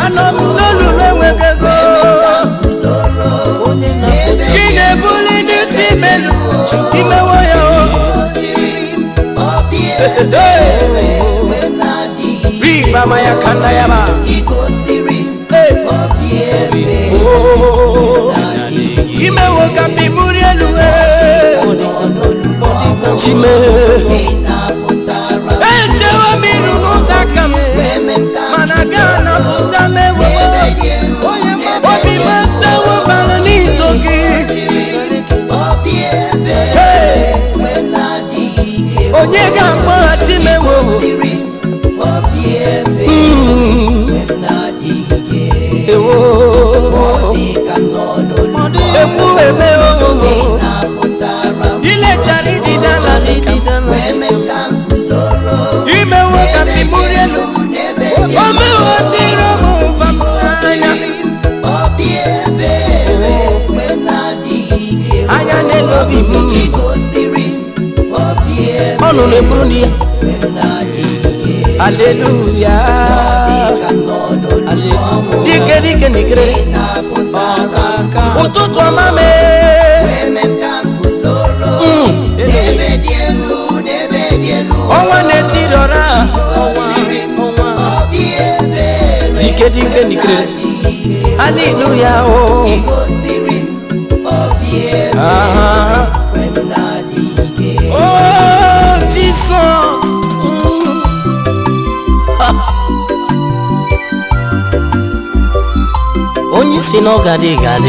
anọ m n'olulu enweghị ego onye na-apụta gị na-ebuli n'isi melu chukwu imewo ya o riba ma ya ka nna ya ba imewo ka mbi buru elu chime echewo m iru n'ụzọ aka m mana ga anapụta m ewo obi m esewo bara n'ito gị onye ga-akpọghachi m ewo ewo ekwu eme o ilechara idide ala dịka imewo ka mbi buru elu omewo ndị iro m bapụtara anya anya n'elu obi m ọnụ na-eburu di ya aleluya dike dike dikere ụtụtụ ọma mee ọnwa na-etiri ọra ọnwa ọnwa dike dike dikere aleluya o Ah. Oh, Jesus. Mm. onye si na ọ ga-adị ga-adị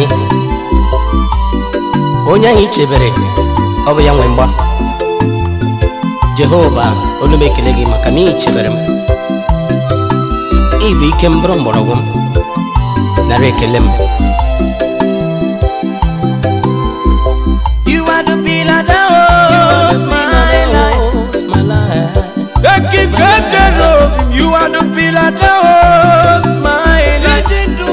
onye ahụ i chebere ọ bụ ya nwe mgba jehova olu m ekele gị maka na ị chebere m ị bụ ike m bụrụ mgbọrọgwụ m nara ekele m You are the pillar that holds my life. Ekikekero, you are the pillar that holds my life.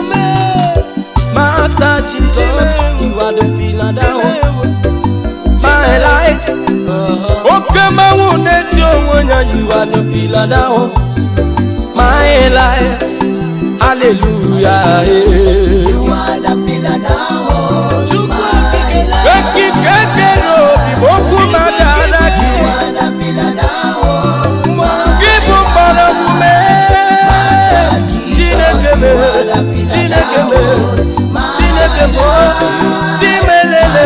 Master Jesus, you are the pillar that holds my life. Oke mmanwụ na-eti onwe ya, you are the pillar that holds my life. Hallelujah. eh. Chukwu okike ekikekere obi ma okwu mmadụ ala gị gị bụ mgbọrọgwụ mee chineke mee chineke mee chineke mee chimelele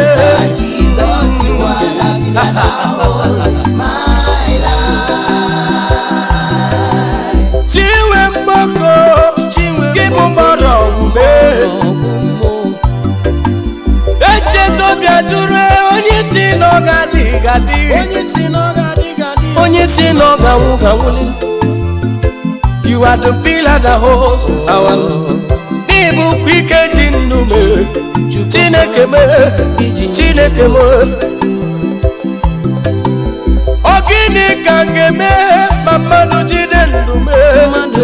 chinwe mgboko gị bụ mgbọrọgwụ mee echetobịa jụrụ onye si na ọ ga-adị gadị onye si na ọ ga-anwụ ga-anwụli you are the pillar that holds our love n'ịbụkwa ike ji ndụ mee chineke mee chineke mee ọ gịnị ka m ga-eme ma mmadụ jide ndụ mee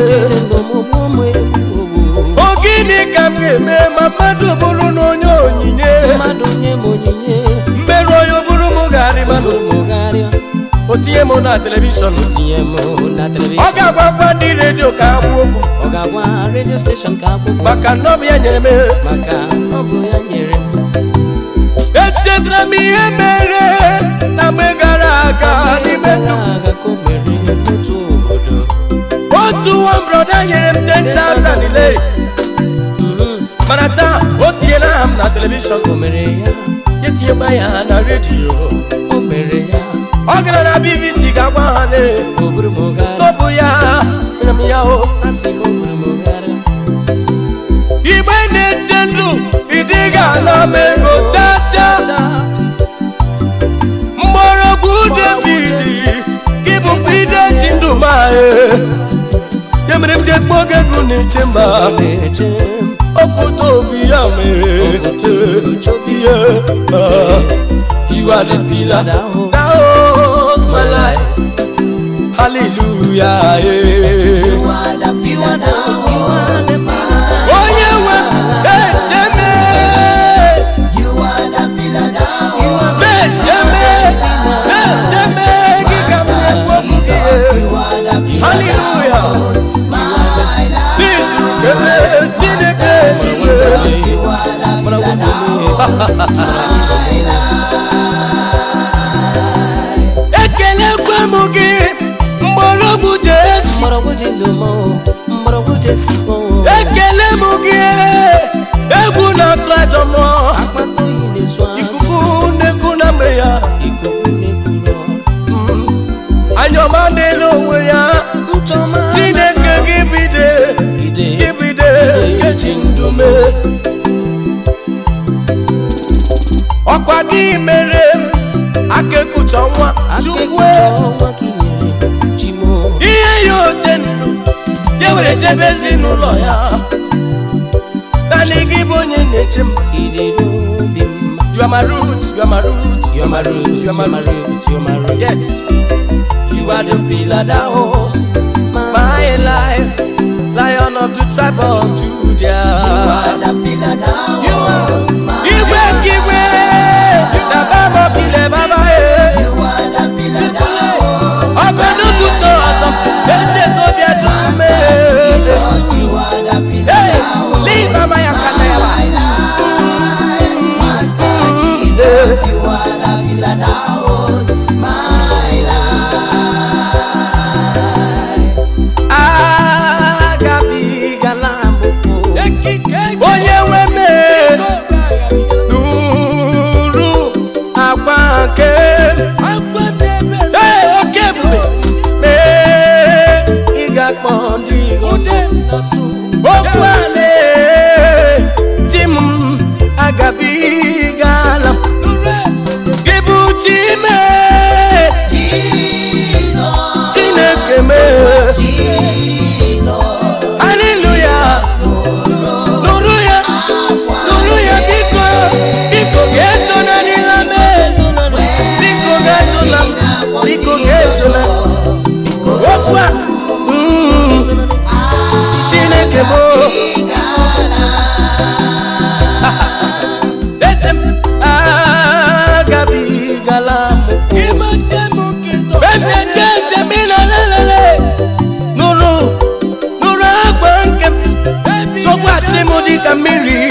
ọ gịnị ka m ga-eme ma mmadụ bụrụ na onye onyinye mmerụ onye bụrụ m garị mmadụ o tinye m na telivishọn ọ ga-agwakwa ndị redio ka ha gbuo okwu ọ ga-agwa redio steshọn ka akwụkwọ maka na ọ bụ ya nyere m maka ọ bụ ya nyere m echetara m ihe mere na mgbe gara aga n'ime ndụ m. aga ka o mere n'otu obodo otu nwa broda nyere m 10,000 ile mana taa o tinyela aha m na telivishọn o mere ya ya tinyekwa ya na redio o mere ya ọ gara na bbc ga-agwa ha na o buru m gara n'ọbụ ya nyere m ya o asị m o buru m gara igbe na-eche ndụ ịdịga na m ego chacha mgbọrọgwụ david gị bụkwa ide ji ndụ m ahụ ya mere m ji ekpe oge gụ na-eche mba na-eche m obodo obi ya mere ihe you are the pillar that holds my life hallelujah eh. you are the you are the onye nwe echeme mecheme echeme gị ka m na-ekwu okwu gị hallelujah n'izuru kele mgbọrọgwụ ji ndụ m mgbọrọgwụ ji esi m ekele m gị egwu na-atụ ajọ mmụọ akpata oyi na-esu ahụ ikuku na-eku na mgbe ya ikuku na-ekuru anyọma na-ele onwe ya nchọma chineke gị bide ide gị bide kechi ndụ mee ọkwa gị mere m aka ekpucha ọnwa chukwu akekpucha ọnwa ka i nyere chimo ihe ya oche ndụ ya were chebe ezinụlọ ya naanị gị bụ onye na-eche m idere obi mma you are my root you are my root You are my root, you are my root, you are my root. yes You are the pillar that holds my my life lion of the tribe of Judah the pillar that You are holds my igwe kigwe na baba bile baba ye You are the pillar that holds ọgọdụgwu chọ ọzọ eche tobi ajume Jesus. You are the pillar Hey, that holds leave mama ya kana ya my life. Master Jesus, you are the pillar that holds my life. agabigala mbụ onye nwe mee n'uru agba nke Ee, oke ebube mee ị ga-akpọ ndị ọzọ okwu ale chi m agabigala m. gị bụ chi mee Jesus, chineke mee Jesus. haleluya nụrụ ya nụrụ ya biko biko ga-eso na nila mee biko ga-esona m biko ga-esona biko okwu a mm, chineke bụ eze m agabigala m emeche njem ịnọ lelele nụrụ nụrụ agba nke m sokwasị m dịka mmiri